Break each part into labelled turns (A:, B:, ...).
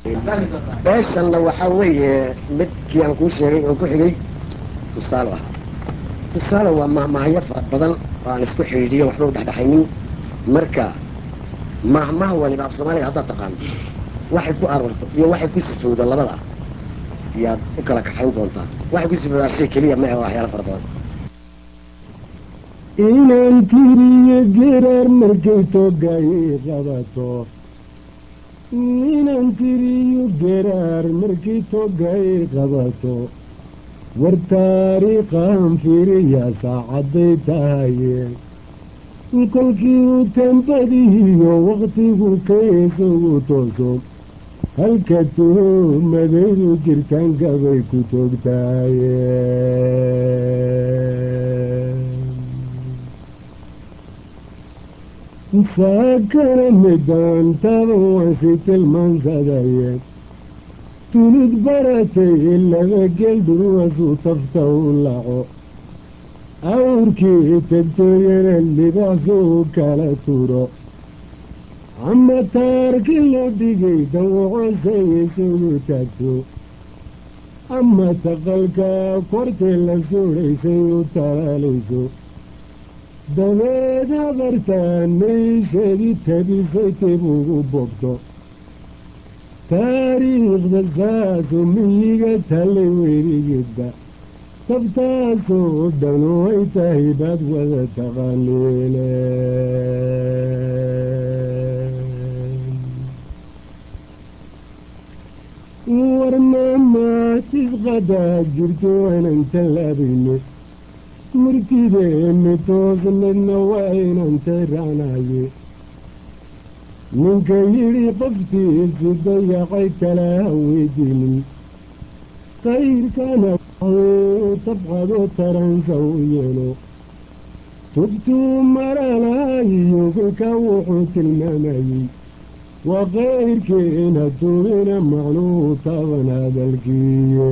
A: beeshanna waxaa weeye midkii aan kuu sheegay oo ku xigay tusaale ahaa tusaale waa mahmahyo fara badan oo aan isku xidhiidhiyo waxba u dhexdhexaynin marka mahmaha waliba af soomaaliga haddaad taqaano waxay ku aroorto iyo waxay ku sifowdo labada yaad u kala kaxayn doontaa waxay ku sifowdaa shay keliya ma ahe waxyaala fara badan
B: inaan tiriyo geraar markay toogay qabato inaan tiriyo geraar markay toogay qabato war taariikhaan fiiriyaa saacadday tahaye kolkii uu tambadihiyo wakhtigu kaeesagu tooso halka tuhumadaydu jirtaankabay ku toogtaaye saakana midaan taban waansi tilmaansadaye tulid baratay laba geldurwasu tafta u laco awrkii tagtooyana libaxsuu kala turo ama taarki loo dhigay dawacosay isugu taagto ama taqalka kortee la suudhaysay u talaalayso dabeed habartaan meysheedii tabisay tib ugu bogto taariikhda saasu miyiga tallay weligidba tabtaasoo dhanu ay tahay baad wada taqaaniine war maamaasisqadaa jirto waanan tallaabayne murtideeni toosnadna waa inan taraanaye ninka yidhi qoftiisi dayacay kala haweydiinin kayrkana tabqado taransa u yeelo tubtuu maralahayiyo kolka wuxuu tilmaamayey waa kayrkiina tubina macnuhu taban hadalkiiye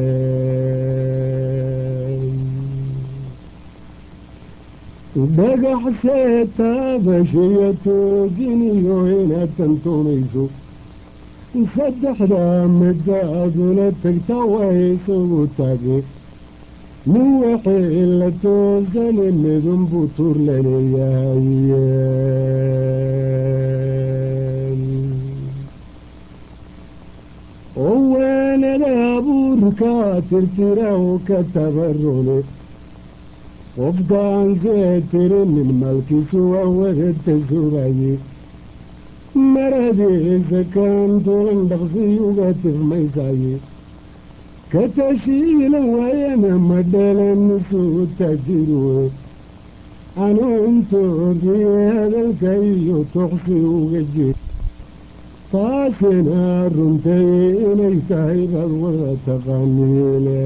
B: dhagaxsee taabashiyo tooginiyo inaad tantumayso saddexdaa midda adula tagta waa isugu taage nin waxay la toosane midunbuu tuur laleeyahaye oo waanada abuurkaa tirtiraw ka tabarone qofkaan see tirinin malkiisu waa wadata sugaye maradiisa kaan tulan dhaqsiyuga tifmaysaye ka tashiila waayana ma dhalannisuu tajiruwe anuuntoodiye hadalka iyo toqsi uga jir taasina runtay inay tahay baad wada taqaaniine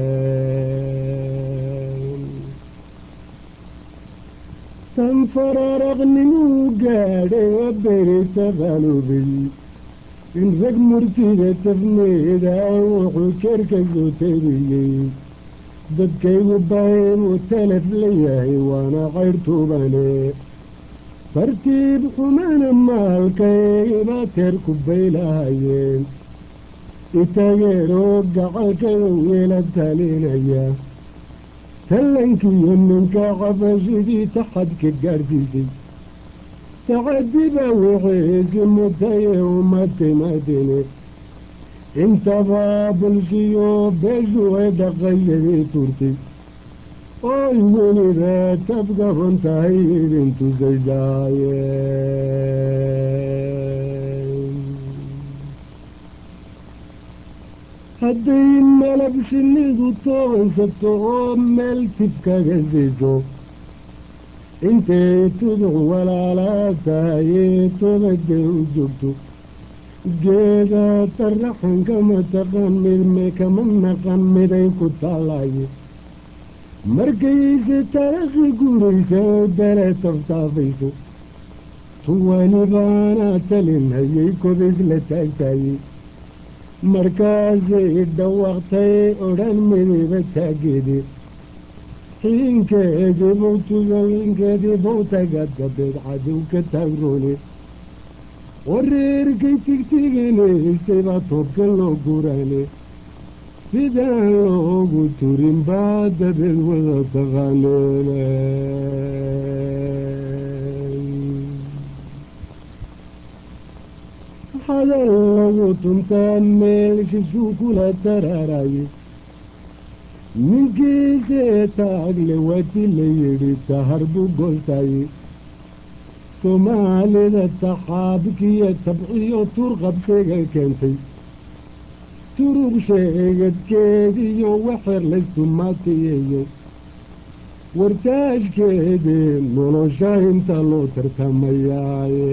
B: tan fararaqnimuu gaadhay waa berita qalubay in rag murtida tafneeda wuxuu jeerka soo tabiyey dadkaygu baynuu talaf layahay waana qayr tubane tartiib xumana maalkaybaa teer ku baylahayeen itageeroo gacalkada weela talinaya tallankiiyo ninka qabashidii taxadka gaadhsiisay tacadiba wixiisi mutaye uma timadine intabaa bulshiyo beeshu ay dhaqayadii turtay oy weliba tabgaban tahay idin tusaysaaye hadday malab shinnidu toonsato oo meel tifkaga siiso intay tuduc walaalaa tahayee tobaday u joogto geeda taraxan kama taqan midme kama naqan miday ku taalaye markayse tarakhi guraysa oo dale taftaafayso tuwalibaana talin hayay kodays la taagtaayey markaasay dhawaqtay odhan midiba taageede xiinkeedii bowtugalinkeedii bowtaga dabeed cadow ka taagroone wareerkay tigtiginaysayba toobka loo gurane sidaan loogu turin baa dabeed wada taqaaneene hadal lagu tuntaa meelshisuu kula taraaraye ninkiisee taagle waati la yidhi tahar buu goostaye soomaalida taxaabkiyo tabciyo turqabsega keentay turug sheegadkeediyo waxer laysumaatiyeyo wartaashkeedii nolosha inta loo tartamayaaye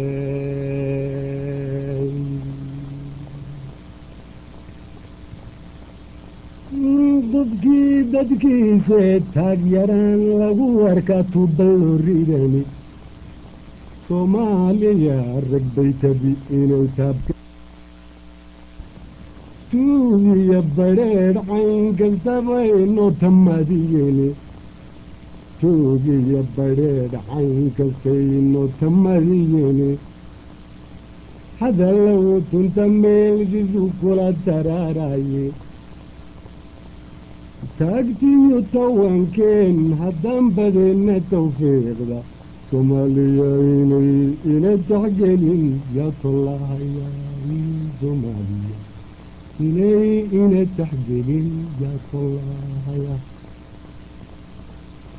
B: qofkii dadkiisee taagyaraan lagu arkaa tuuballo ridani soomaaliya rag bay tabi inay taabka tuugiyo badheedh cayn kastaba inoo tamadiyeni tuugiyo badheedh cayn kasta inoo tamadiyeni hadallagu tunta meelshisu kula taraaraye taagtiyo tawankeen haddaan badeenna tawfiiqda soomaaliya inay ina taxgelin yaa tollahaya soomaaliya inay ina taxgelin yaa tollahaya